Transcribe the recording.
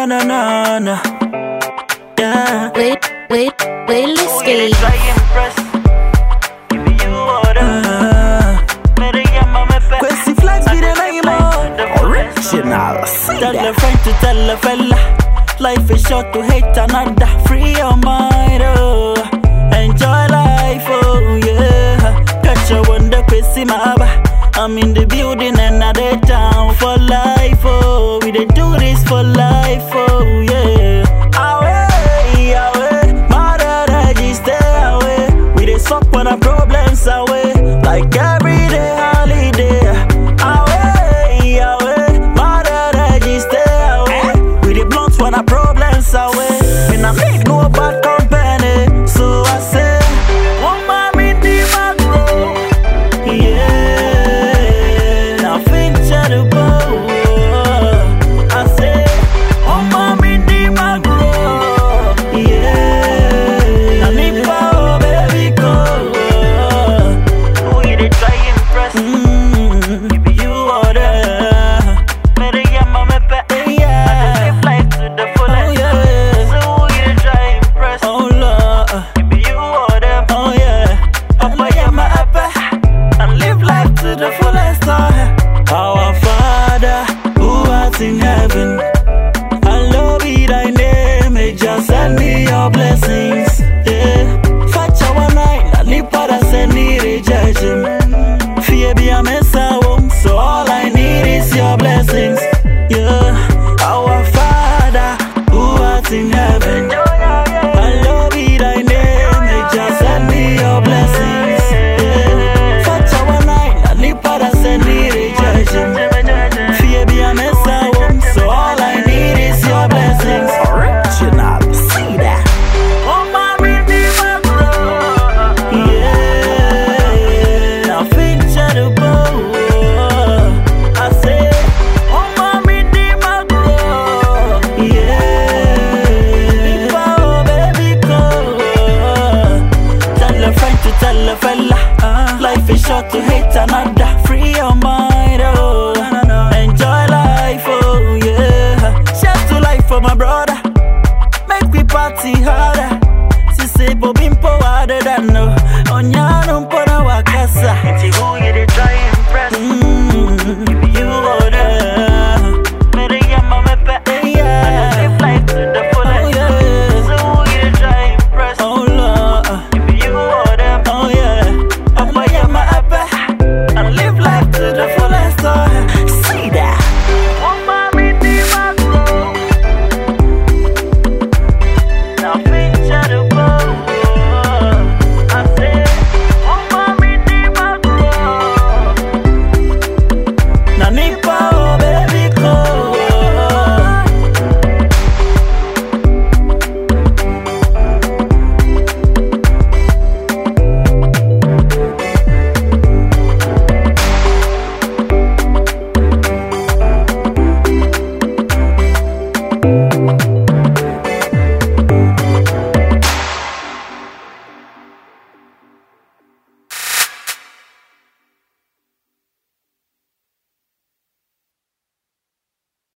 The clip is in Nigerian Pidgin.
na na na na. Yeah. Wait, wait, wait, let's Who you get try impress? Give me you order. Uh, Better get my me pet. Questi flex be the name of original. Tell a friend to tell a fella. Life is short to hate another. Free your mind, oh. Enjoy life, oh yeah. Catch a wonder, Questi Maba. I'm in the building and I dey down for life, oh. We dey do this for life, oh yeah. Away, away, mother register away. We dey suck when our problems away, like every day holiday. Away, away, mother register away. We dey blunt when our problems away. Me nah make no bad company, so I say, woman me di magro, yeah. Now fincha the bow. I say, woman me di magro, yeah. Now me power baby go. Who you dey try impress? Mm, Give me you order, Better get my me pet. yeah. Live life to the Oh fullest. yeah, So who you dey try impress? oh Lord, Give me you order. oh yeah. Papa yeah my apple, and live life to the fullest. oh. Our Father who art in heaven, hallowed be thy name. May just send me your blessings.